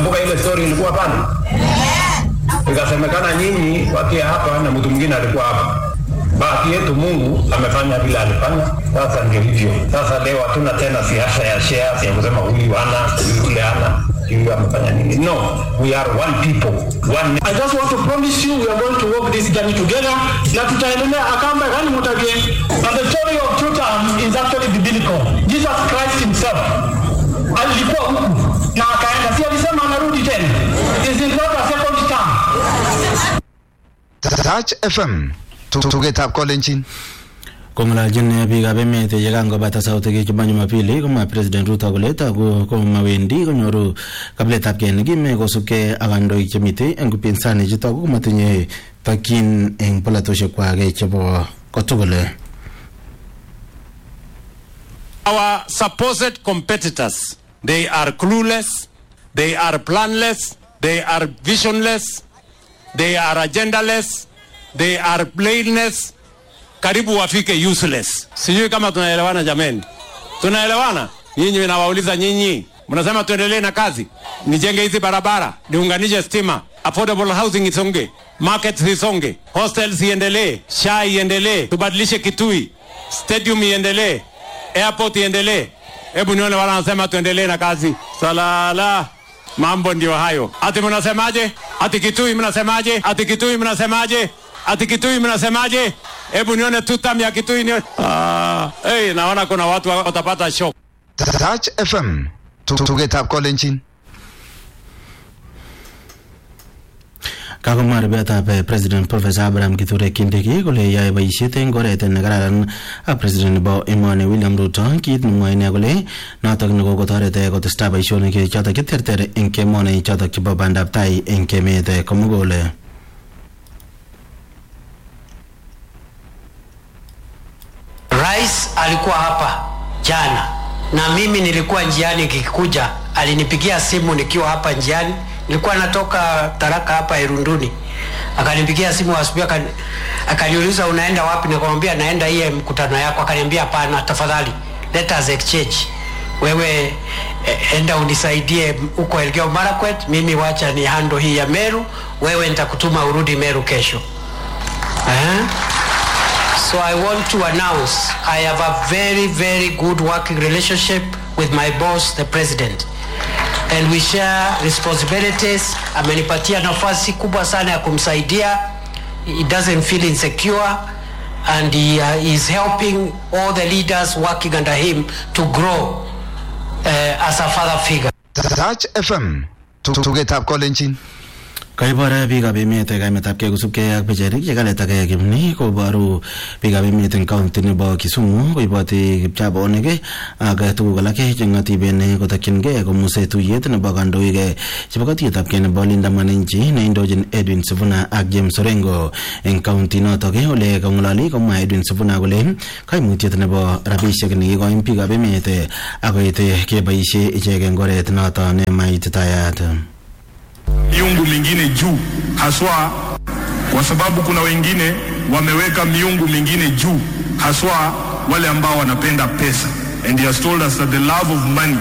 Mnakumbuka ile story ilikuwa pale, ikasemekana nyinyi wakia hapa na mtu mwingine alikuwa hapa. Bahati yetu Mungu amefanya vile alifanya. Sasa ndio hivyo. Sasa leo hatuna tena siasa ya shares ya kusema huyu ana huyu yule ana huyu amefanya nini. No, we are one people, one I just want to promise you we are going to walk this journey together na tutaendelea akamba gani mutage. And the story of two terms is actually biblical. Jesus Christ himself alikuwa huku na akaenda, si alisema anarudi tena. Is it not a second term? Touch FM tugetab kolenjin kong'ololjin biikab emet yekangobata sautik chebo Jumapili komwa President Ruto kole togu komawendi konyoru kabiletabgei nekime kosubkei ak kandoik chemitei eng upinzani chutok komatinye tokyin eng polatoshekwak chebo kotugul Our supposed competitors, they are clueless, they are planless, they are visionless, they are agendaless, they are blameless, karibu wafike useless. Sijui kama tunaelewana jameni, tunaelewana? Nyinyi nawauliza nyinyi, mnasema tuendelee na kazi, nijenge hizi barabara, niunganishe stima, affordable housing isonge, market zisonge, hostels iendelee, SHA iendelee, tubadilishe Kitui, stadium iendelee, airport iendelee. Hebu nione wala wanasema tuendelee na kazi. Salala, mambo ndio hayo. Ati mnasemaje? Ati Kitui mnasemaje? Ati Kitui mnasemaje? Ati Kitui mnasemaje? Hebu nione tutam ya Kitui nione. Ah, hey, naona kuna watu watapata shock. Touch FM tugetab kolenjin kakomwa rubetab president professor abraham kithure kindiki kole yoe boisiet eng oret nekararan ak president nebo emoni william ruto kit nemwoe ine kole notok nekokotoret kotestai boisionik chotok cheterter eng emoni chotok chebo bandab tai eng emet komugul Rais alikuwa hapa jana na mimi nilikuwa njiani nikikuja, alinipigia simu nikiwa hapa njiani, nilikuwa natoka Taraka hapa Irunduni, akanipigia simu asubuhi, akani, akaniuliza unaenda wapi? Nikamwambia naenda hiye mkutano yako. Akaniambia hapana, tafadhali let us exchange, wewe eh, enda unisaidie huko Elgeyo Marakwet, mimi wacha ni hando hii ya Meru, wewe nitakutuma urudi Meru kesho eh? So I want to announce I have a very, very good working relationship with my boss, the president. And we share responsibilities. Amenipatia nafasi kubwa sana ya kumsaidia. He doesn't feel insecure and he uh, is helping all the leaders working under him to grow uh, as a father figure. Touch FM tugetab kolenjin kaibor biikab emet kaimetabgei kosubkei ak pichainik chekaletakei kimni koboru biikab emet eng kaunti nebo Kisumu koiboti kipchabonik ak tuguk alak cheng'atiben kotokyingei komuse tuyet nebo kandoik chebo katietabgei nebo Linda Mwananchi neindochin Edwin Sifuna ak James Orengo eng kaunti notok ole kang'ololi komwa Edwin Sifuna kole kaimutiet nebo rabisiek nekikoin biikab emet akoit keboisie ichek eng oret noto nemaititayat miungu mingine juu haswa kwa sababu kuna wengine wameweka miungu mingine juu haswa wale ambao wanapenda pesa and he has told us that the love of money